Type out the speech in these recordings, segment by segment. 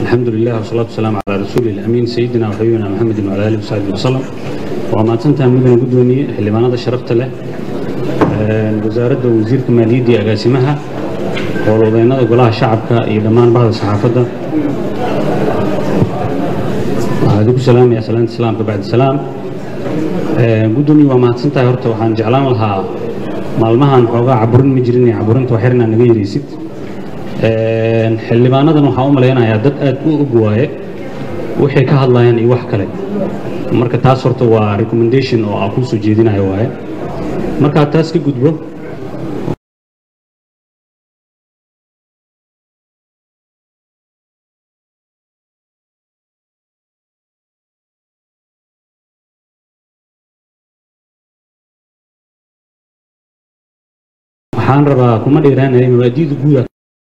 الحمد لله والصلاة والسلام على رسول الأمين سيدنا وحبيبنا محمد وعلى آله وصحبه وسلم وما تنتهى مدن قدوني xildhibaanada sharafta leh wasaaradda wasiirka maaliyadda iyo agaasimaha howlwadeennada golaha shacabka iyo dhammaan bahda saxaafadda waxaan idinku salaamaya salaanta islaamka bacdi salaam gudoomiye waa mahadsantahay horta waxaan jeclaan lahaa maalmahan xoogaa caburin ma jirin ee caburinta waxyar inaad naga yaraysid xildhibaanadan waxaan u malaynayaa dad aad u og waaye waxay ka hadlayaan iyo wax kale marka taas horta waa recommendation oo aan kuu soo jeedinayo waaye markaa taas ka gudbo waxaan rabaa kuma dheeraanaya mabaadi'da guuda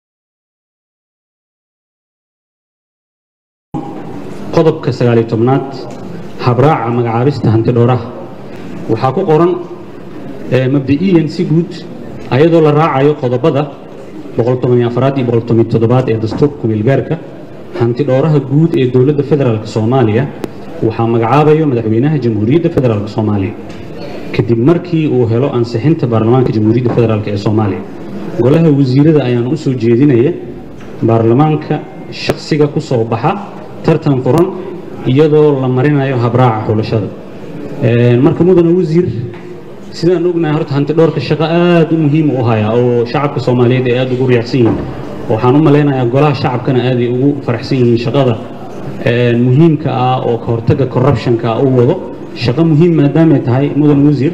qodobka sagaaliyo tobnaad habraaca magacaabista hanti dhooraha waxaa ku qoran mabda'iyan si guud ayadoo la raacayo qodobada boqoltobanyoafaraad iyo boqoltobanyotodobaad ee dastuurka kumeelgaarka hanti dhooraha guud ee dowladda federaalk soomaaliya waxaa magacaabayo madaxweynaha jamhuuriyadda federaalk soomaaliya kadib markii uu helo ansixinta baarlamaanka jamhuuriyadda federaalk ee soomaaliya golaha wasiirada ayaan u soo jeedinaya baarlamaanka shakhsiga ku soo baxa tartan furan iyadoo la marinayo habraaca xulashada marka mudana wasiir sidaan ognahay horta hanti dhowrka shaqo aad u muhiim u hayaa oo shacabka soomaaliyeed ay aad ugu riyaacsan yihiin waxaan u malaynayaa golaha shacabkana aaday ugu faraxsan yihiin shaqada muhiimka ah oo ka hortagga corruptionka u wado shaqo muhiim maadaamay tahay mudan wasiir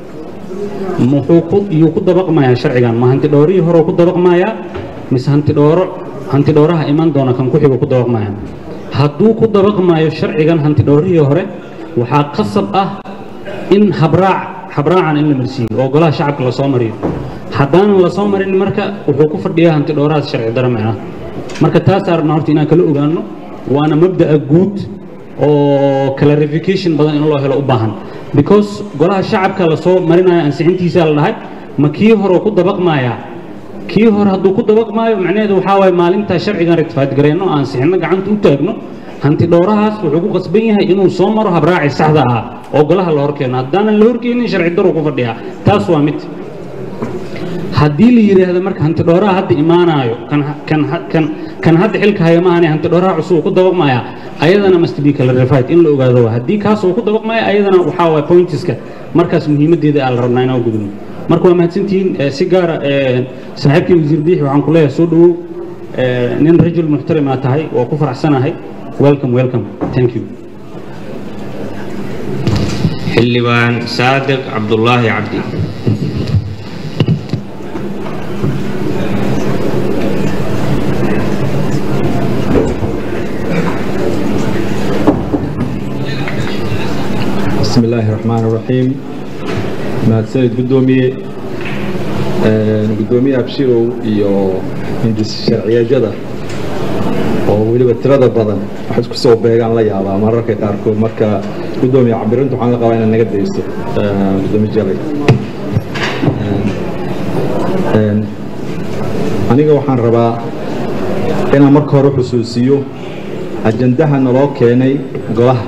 muxuu ku iyuu ku dabaqmayaa sharcigan ma hanti dhowrihii hore ku dabaqmayaa mise hanti dhowro hanti dhowraha iman doona kan ku xigo ku dabaqmaya hadduu ku dabaqmaayo sharcigan hanti dhowrihii hore waxaa qasab ah in habraac habraacan in la marsiiyo oo golaha shacabka lasoo mariyo haddaanan lasoo marin marka wuxuu ku fadhiyaa hanti dhowrahaas sharci dara macnaha marka taas arabna horta inaan kala ogaano waana mabda'a guud oo clarification badan in loo helo u baahan because golaha shacabka lasoo marinayo ansixintiisaa la dhahay ma kii hore ku dabaqmayaa kii hore hadduu ku dabaqmaayo macnaheedu waxaa waaye maalintaa sharcigan rectified gareyno ansixinno gacanta u taagno hanti dhowrahaas wuxuu ku qasban yahay inuu soo maro habraaci saxda ahaa oo golaha la horkeeno haddaanan la horkeenin sharci daru ku fadhiyaa taas waa mid haddii la yidhaahdo marka hanti dhowraha hadda imaanaayo kan hadda xilka haya maahane hanti dhowraha cusub ku dabaqmaya ayadana must be clarified in la ogaado haddii kaas uu ku dabaqmaya ayadana waxaa waay pointiska markaas muhiimadeeda aa la rabnaa inaan gudubno marka waa mahadsantihiin si gaara saaxiibkii wasiir diixi waxaan ku leeyahay soo dhowow nin rajul muxtarimaa tahay waa ku faraxsanahay welcome welcome thank you xildhibaan saadiq cabdulaahi cabdi بسم الله الرحمن الرحيم mahadsanid guddoomiye guddoomiye abshirow iyo hindis sharciyajada oo weliba tirada badan wax isku soo beegaan la yaabaa mararka qaarkood marka guddoomiye cabirinta waxaan la qabaa inaad naga daysto guddoomiye jalay aniga waxaan rabaa inaan marka hore xusuusiyo ajandaha naloo keenay golaha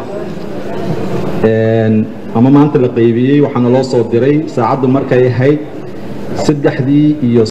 ama maanta la qaybiyey waxaana loo soo diray saacaddu markay ahayd saddexdii iyo